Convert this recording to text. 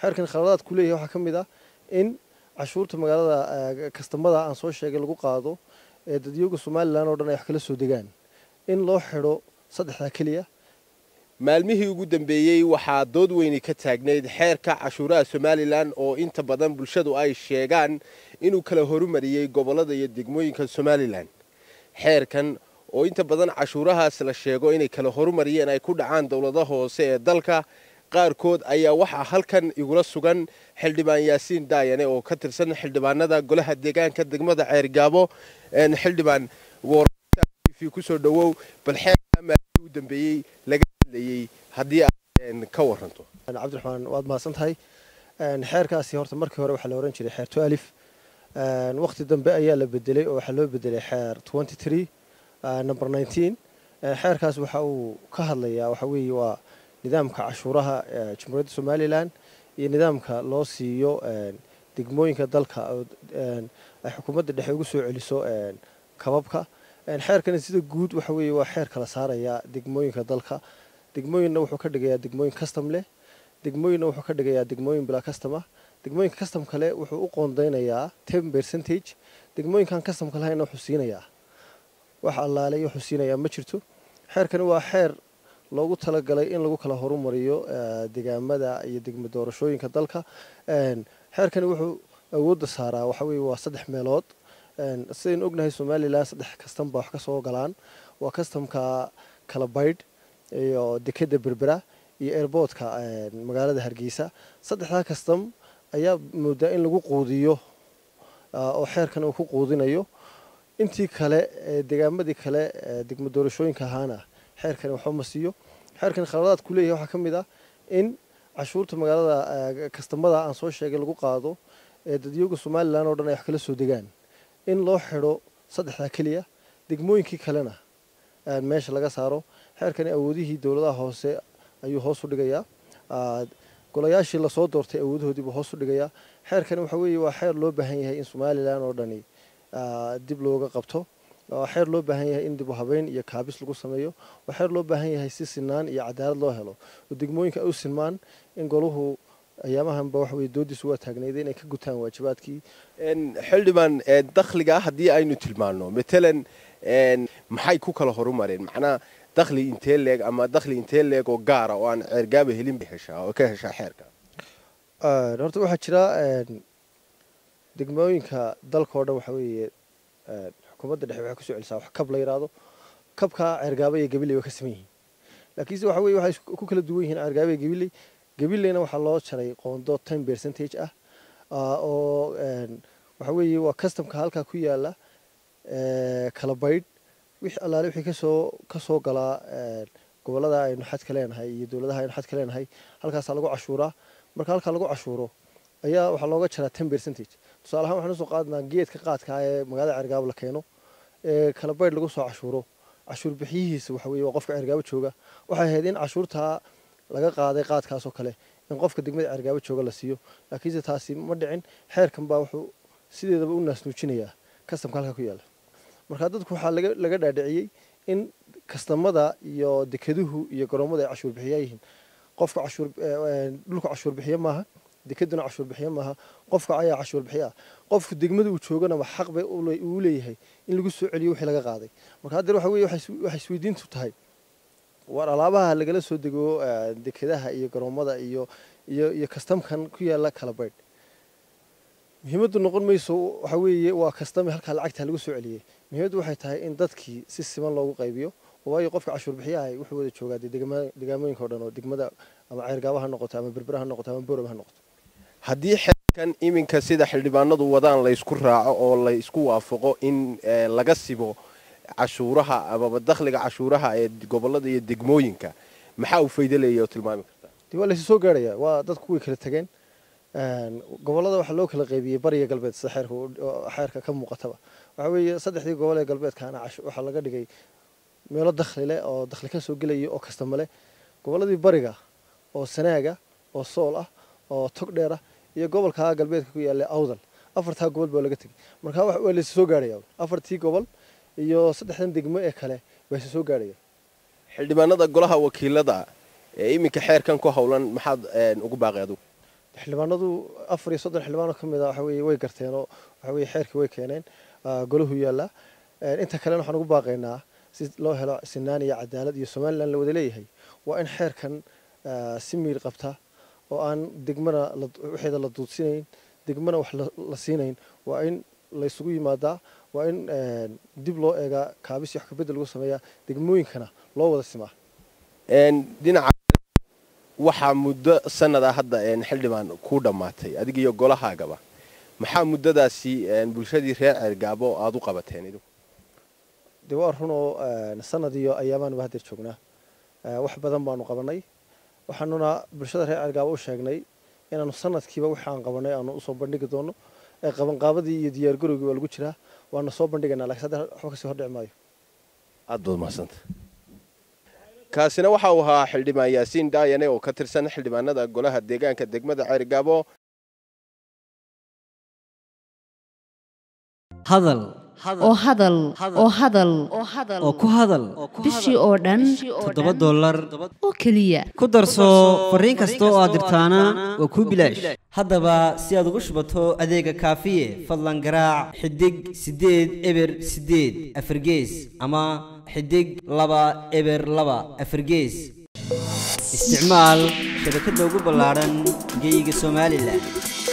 xeerkan khaladaad ku leeyahay waxaa ka mid ah in cashuurta magaalada kastamada aan soo sheegay lagu qaado ee dadyooga somalilan oo dhan ay wax kala soo degaan in loo xidho saddexdaa keliya maalmihii ugu dambeeyey waxaa dood weyni ka taagnayd xeerka cashuuraha somalilan oo inta badan bulshadu ay sheegaan inuu kala horumariyey gobollada iyo degmooyinka somalilan xeerkan oo inta badan cashuurahaas la sheego inay kala horumariyeen ay ku dhacaan dowlada hoose ee dalka qaarkood ayaa waxaa halkan igula sugan xildhibaan yaasiin daayane oo ka tirsan xildhibaanada golaha deegaanka degmada ceergaabo xildhibaan kusoo dhawow bal xeerka maalmihii u dambeeyey laga hadlayey haddii aad ka waranto cabdiraxmaan waad mahadsan tahay xeerkaasi horta markii hore waxaa la ohan jiray xeer tualif waqti dambe ayaa la bedelay oo waxaa loo bedelay xeer twenty three number nineteen xeerkaas waxa uu ka hadlayaa waxa weeye waa nidaamka cashuuraha jamhuuriyadda somalilan iyo nidaamka loo siiyo degmooyinka dalka ay xukuumadda dhexe ugu soo celiso kababka xeerkani sida guud waxa weeye waa xeer kala saaraya degmooyinka dalka degmooyinna wuxuu ka dhigayaa degmooyin custom leh degmooyinna wuxuu ka dhigayaa degmooyin bilaa custom ah degmooyinka custom kale wuxuu u qoondeynayaa ten percentage degmooyinkan customka lahayna wuxuu siinayaa wax allaale wuxuu siinayaa ma jirto xeerkani waa xeer loogu talagalay in lagu kala horumariyo degaamada iyo degmo doorashooyinka dalka xeerkani wuxuu awoodda saaraa waxa weeye waa saddex meelood sidaynu ognahay somalilan saddex kastam baa wax ka soo galaan waa kastamka kala baydh iyo dekeda berbera iyo airboodka magaalada hargeysa saddexdaa kastam ayaa moodaa in lagu quudiyo oo xeerkan uu ku quudinayo intii kale degaamadii kale degmo doorashooyinka ahaana xeerkani waxba ma siiyo xeerkan khaladaad ku leeyahay waxaa ka mid ah in cashuurta magaalada kastamada aan soo sheegay lagu qaado ee dadyooga somalilan oo dhan ay wax kala soo degaan in loo xidho saddexdaa keliya degmooyinkii kalena meesha laga saaro xeerkani awoodihii dowladaha hoose ayuu hoos u dhigayaa golayaashii lasoo doortay awoodahoodiibuu hoos u dhigayaa xeerkani waxa weeye waa xeer loo baahan yahay in somalilan oo dhani dib looga qabto waa xeer loo baahan yahay in dib u habeyn iyo kaabis lagu sameeyo waa xeer loo baahan yahay si sinaan iyo cadaalad loo helo oo degmooyinka ay u sinmaan in goluhu ayaamahanba waxa weye doodiisu waa taagnayda inay ka gutaan waajibaadkii xildhibaan dakhliga haddii aynu tilmaano matalan maxay ku kala horumareen macnaa dakhli intee leeg ama dakhli intee leeg oo gaara oo aan ceergaaba helin bay heshaa oo ka heshaa xeerka horta waxaa jira degmooyinka dalka oo dhan waxa weeye xukuumadda dhexe waxay kusoo celisaa wax kab la yidhaahdo kabka ceergaaba iyo gabiley way ka saman yihiin laakiinse waxa weye waxay ku kala duwan yihiin ceergaaba iyo gabiley gabileyna waxaa loo jaray qoondo ten percentage ah oo waxa weeye waa customka halkaa ku yaala kala baydh wix allaale wixii kasoo kasoo galaa gobolada aynu xadka leenahay iyo dowladaha aynu xadka leenahay halkaasaa lagu cashuuraa marka halkaa lagu cashuuro ayaa waxaa looga jaraa ten percentage tusaale ahaan waxaan usoo qaadnaa geedka qaadka ee magaalada ceergaabo la keeno ee kala baydh lagu soo cashuuro cashuur bixiyihiisa waxa weeye waa qofka ceergaabo jooga waxay ahayd in cashuurtaa laga qaaday qaadkaasoo kale in qofka degmada ceergaabo jooga la siiyo laakiinse taasi ma dhicin xeerkan baa wuxuu sideedaba u naasnuujinayaa kastamka halkaa ku yaala marka dadku waxaa laga dhaadhiciyey in kastamada iyo dekeduhu iyo garoomadu ay cashuur bixiyaa yihiin qofka cashuur dhulka cashuur bixiye maaha dekeduna cashuur bixiye maaha qofka ayaa cashuur bixiya qofku degmada uu jooganaba xaq bay uu leeyahay in lagu soo celiyo wixii laga qaaday marka haddeer waxa weye waxay isweydiintu tahay war alaabaha lagala soo dego dekedaha iyo garoomada iyo iyo iyo kastamkan ku yaala kala baydh muhiimaddu noqon mayso waxa weeye waa kastame halkaa lacagta lagu soo celiyey muhiimaddu waxay tahay in dadkii si siman loogu qaybiyo waayo qofka cashuur bixiyaha wuxuu wada joogaa dee degaamooyinka o dhan oo degmada ama ceergaaba ha noqoto ama berbera ha noqoto ama borob ha noqoto haddii xeerkan iminka sida xildhibaanadu wadaan laysku raaco oo laysku waafaqo in laga sibo cashuuraha amaba dakhliga cashuuraha ee gobolada iyo degmooyinka maxaa uu faydo leeyahy oo tilmaami kartaa dee waa laysu soo gaarhaya waa dadku way kala tegeen gobolada waxaa loo kala qaybiyey bariga galbeed sida xeerka xeerka ka muuqataba waxa weeye saddexdii gobol ee galbeedkaana waxaa laga dhigay meelo dakhli leh oo dakhli ka soo gelaya oo kastama leh goboladii bariga oo sanaaga oo sool ah oo tog dheer ah iyo gobolka galbeedka ku yaalla awdal afartaa gobol baa laga tegay marka waa laysu soo gaarhaya afartii gobol iyo saddexdan degmo ee kale waa isu soo gaarhaya xildhibaanada golaha wakiilada ee iminka xeerkan ku howlan maxaad ugu baaqay adugu xildhibaanadu afar iyo soddon xildhibaanoo ka mid a waxa weeye way garteen oo waxa weeye xeerkii way keeneen golahu yaallaa inta kalena waxaan ugu baaqaynaa si loo helo sinaan iyo cadaalad iyo somalilan la wada leeyahay waa in xeerkan si miir qabta oo aan degmana waxeeda la duudsinayn degmana wax la siinayn waa in la isugu yimaadaa waa in dib loo eegaa kaabis wax kabedel lagu sameeyaa degmooyinkana loo wada simaa dhinaca waxaa muddo sanada hadda xildhibaan ku dhammaatay adiga iyo golahaagaba maxaa muddadaasi bulshadii reer ceergaabo aada u qabateen idigu dee waa run oo sanad iyo ayaamaanba haddeer joognaa wax badan baanu qabanay waxaanuna bulshada reer ceergaabo u sheegnay inaanu sanadkiiba wixii aan qabanay aanu usoo bandhigi doono qabanqaabadii iyo diyaargarowgii waa lagu jiraa waana soo bandhigaynaa lakiin hadda waxba kasii hordhici maayo aad baad mahadsanta kaasina waxa uu ahaa xildhibaan yaasiin daayane oo ka tirsan xildhibaanada golaha deegaanka degmada ceergaabo hadal oo hadal oo hadal oo ku hadal bishii oo dhan toddoba dollar oo keliya ku darso fariin kasta oo aad dirtaana waa kuu bilaash haddaba si aad ugu shubato adeega kaafiye fadlan garaac xidig siddeed eber siddeed afargees ama xidig laba eber laba afargees isticmaal shabakadda ugu ballaadhan geyga somalilan